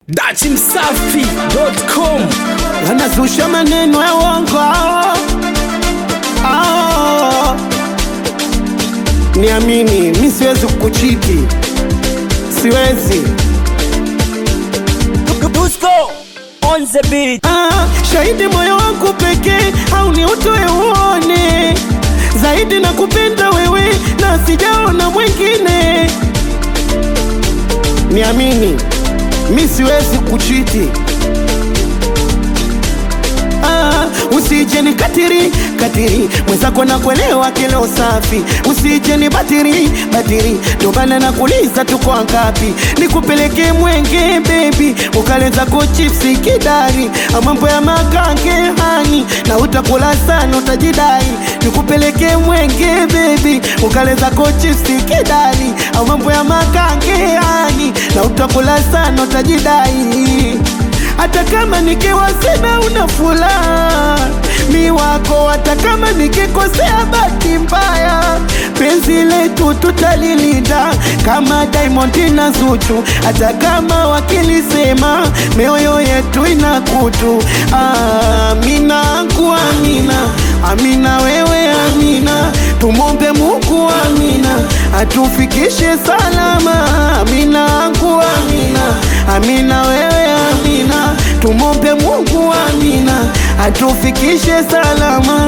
datimsafi.com wanazusha maneno ya uongo Ah. niamini mi siwezi kukuchiti siwezi Dusko on the beat ah, shahidi moyo wangu pekee au ni utoe uone zaidi na kupenda wewe na sijaona mwingine niamini mi siwezi kuchiti Ah, usije ni katiri katiri mwenzako na kuelewa kilo safi usije ni batiri batiri ndobana na kuliza tuko ngapi nikupeleke mwenge bebi ukaleza ko chipsi kidari mambo ya makange hani na utakula sana utajidai nikupeleke mwenge bebi ukaleza ko chipsi kidari mambo ya makange hani na utakula sana utajidai hata kama nikiwa sina una furaha mi wako, hata kama nikikosea bahati mbaya, penzi letu tutalilinda kama Diamond na Zuchu, hata kama wakilisema mioyo yetu ina kutu. Amina angu amina, amina wewe amina, tumombe Mungu amina, atufikishe salama. Amina angu amina, amina wewe amina, tumombe Mungu amina, atufikishe salama.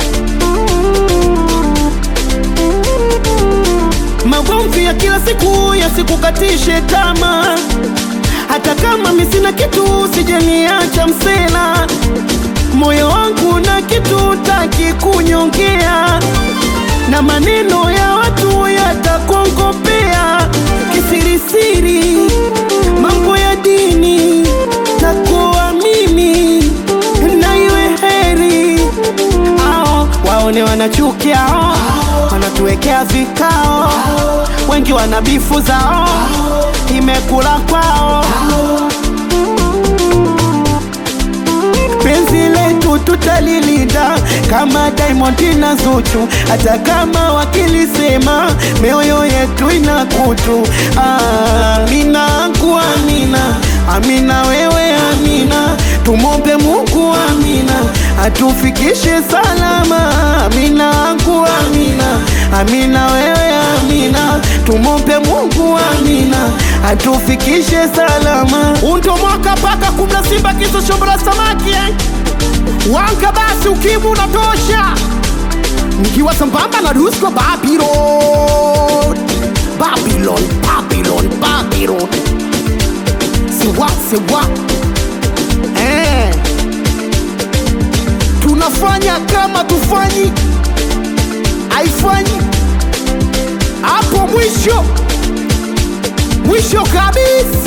Magomvi ya kila siku yasikukatishe tamaa, hata kama mi sina kitu, sijaniacha msela. Moyo wangu na kitu taki kunyongea, na maneno ya watu yatakongopea kisirisiri, mambo ya dini takuwa mimi na iwe heri ao waone wanachukia ao, wanatuwekea vikao, wengi wana bifu zao, imekula kwao penzi letu tutalilinda kama Diamond na Zuchu, hata kama wakilisema mioyo yetu ina kutu. Amina angu amina, amina wewe amina, tumombe Mungu amina, atufikishe salama. Amina angu amina, amina wewe amina, tumombe Mungu amina, atufikishe salama. Undo mwaka paka kumla simba kiso shombra samaki eh? Wanka basi ukimu unatosha, nikiwa sambamba na Dusko Babylon, Babylon, Babylon, Babylon, siwa siwa eh. Tunafanya kama tufanyi, haifanyi hapo mwisho mwisho kabisa.